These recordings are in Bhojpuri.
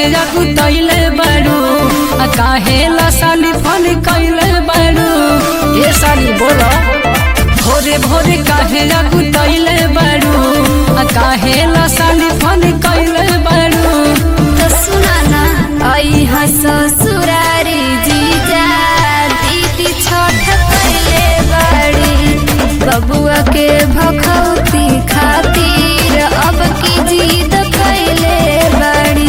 काहे जाकू तैले बारू आ काहे ला साली फोन कैले बारू ये साली बोलो भोरे भोरे काहे जाकू तैले बारू आ काहे ला साली फोन कैले बारू तो सुना ना आई हा ससुरारी जीजा दीदी छोट कैले बड़ी बबुआ के भखौती खातिर अब की जीद कैले बड़ी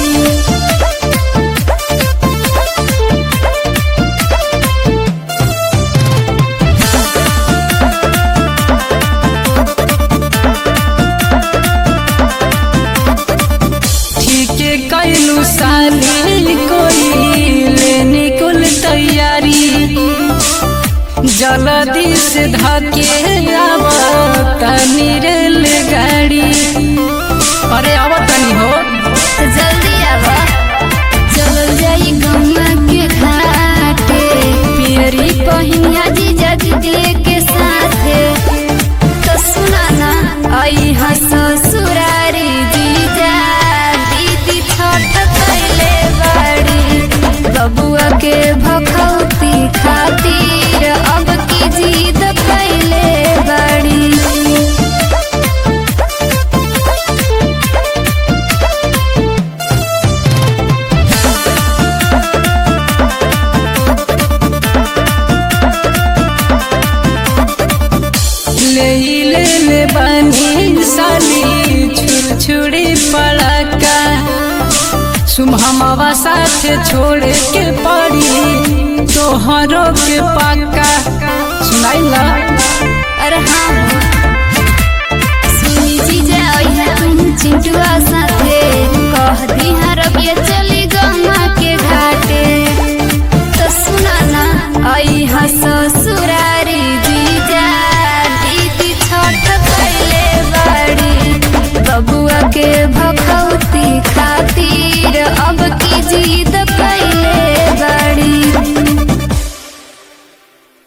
ठीके कैलू साली कोई लेने कुल तैयारी जल्दी से धके आव तनी रेल गाड़ी अरे आव तनी हो तो जल्दी आवा चल जाई गंगा के घाटे पियरी पहिनिया जीजा दीदी के साथे तो सुना ना आई हा ससुरारी जीजा दीदी छोट कैले बड़ी बबुआ के भखौती खातिर अब की जीद कैले बड़ी ले ही ले ले बनी साली छुर छुरी पड़का सुमहमवा साथ छोड़ के पड़ी तोहरो के पक्का सुनाइला अरे हाँ सुनी जीजा आई है तुम चिंटुआ सा